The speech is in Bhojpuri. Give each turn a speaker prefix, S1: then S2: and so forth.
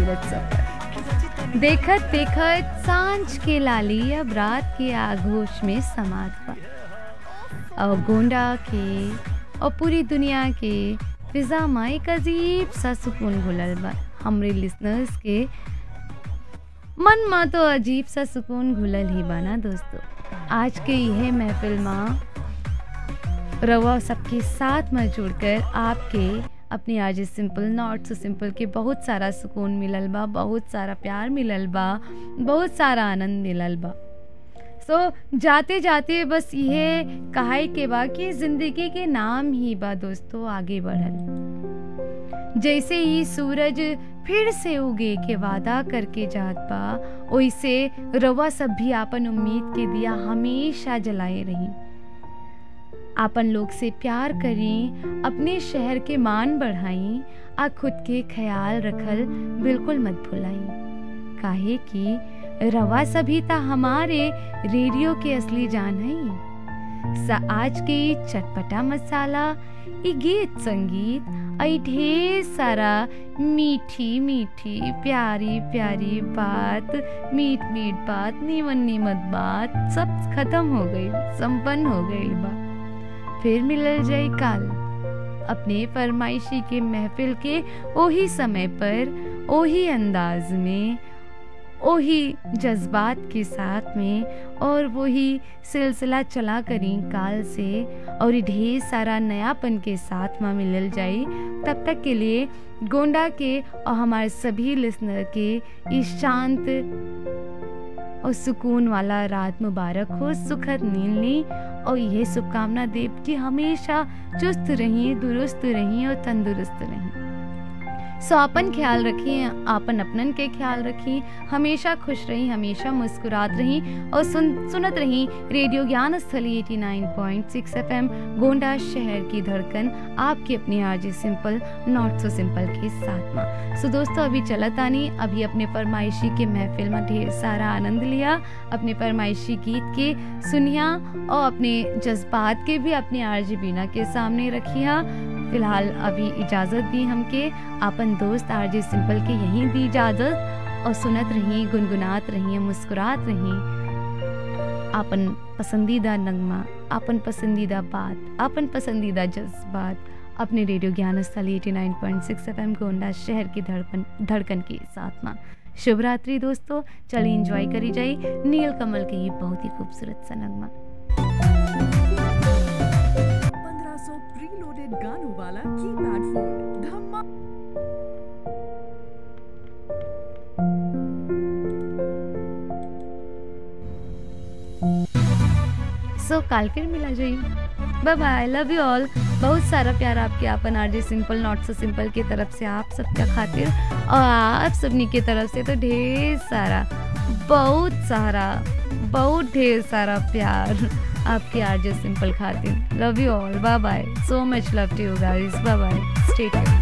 S1: खूबसूरत सफर देखत देखत सांझ के लाली अब रात के आगोश में समात बा और गोंडा के और पूरी दुनिया के फिजा में एक अजीब सा सुकून घुलल बा हमरे लिसनर्स के मन में तो अजीब सा सुकून घुलल ही बा ना दोस्तों आज के यह महफिल में रवा सबके साथ में जुड़कर आपके अपनी आज सिंपल नॉट सो सिंपल के बहुत सारा सुकून मिलल बा बहुत सारा प्यार मिलल बा बहुत सारा आनंद मिलल बा सो so, जाते जाते बस ये कहाई के बा कि जिंदगी के नाम ही बा दोस्तों आगे बढ़ल जैसे ही सूरज फिर से उगे के वादा करके जात बा वैसे रवा सब भी आपन उम्मीद के दिया हमेशा जलाए रही आपन लोग से प्यार करें अपने शहर के मान बढ़ाई आ खुद के ख्याल रखल बिल्कुल मत भुलाई काहे कि रवा सभी ता हमारे रेडियो के असली जान है आज के चटपटा मसाला ई गीत संगीत आई ढेर सारा मीठी मीठी प्यारी प्यारी बात मीठ मीठ बात नीमन नीमत बात सब खत्म हो गई संपन्न हो गई बा फिर मिलल जाए काल अपने फरमाइशी के महफिल के ओही समय पर ओही अंदाज में वही जज्बात के साथ में और वही सिलसिला चला करी काल से और ढेर सारा नयापन के साथ में मिलल जाई तब तक के लिए गोंडा के और हमारे सभी लिसनर के इस शांत और सुकून वाला रात मुबारक हो सुखद नींद ली और यह शुभकामना देव कि हमेशा चुस्त रहिए दुरुस्त रहिए और तंदुरुस्त रहिए सो अपन ख्याल रखिए आपन अपनन के ख्याल रखिए हमेशा खुश रही हमेशा मुस्कुरात रही और सुन सुनत रही रेडियो ज्ञान स्थली 89.6 एफएम गोंडा शहर की धड़कन आपकी अपनी आज सिंपल नॉट सो सिंपल के साथ में सो दोस्तों अभी चलत आनी अभी अपने फरमाइशी के महफिल में ढेर सारा आनंद लिया अपने फरमाइशी गीत के सुनिया और अपने जज्बात के भी अपने आरजी बीना के सामने रखिया फिलहाल अभी इजाज़त दी हमके अपन दोस्त आरजे सिंपल के यहीं दी इजाज़त और सुनत रही गुनगुनात रही मुस्कुरात रही अपन पसंदीदा नगमा अपन पसंदीदा बात अपन पसंदीदा जज्बात अपने रेडियो ज्ञान स्थल 89.6 एफएम गोंडा शहर की धड़कन धड़कन के साथ में शुभ रात्रि दोस्तों चलिए इंजॉय करी जाई नील कमल के ये बहुत ही खूबसूरत सा नगमा
S2: प्रीलोडेड गानों वाला कीपैड फोन धम्मा
S1: सो so, काल फिर मिला जाइए bye bye love you all बहुत सारा प्यार आपके आपन RJ simple not so simple की तरफ से आप सबका खातिर और आप सबनी की तरफ से तो ढेर सारा बहुत सारा बहुत ढेर सारा प्यार आपके आरजे सिंपल खातिर love you all bye bye so much love to you guys bye bye stay tuned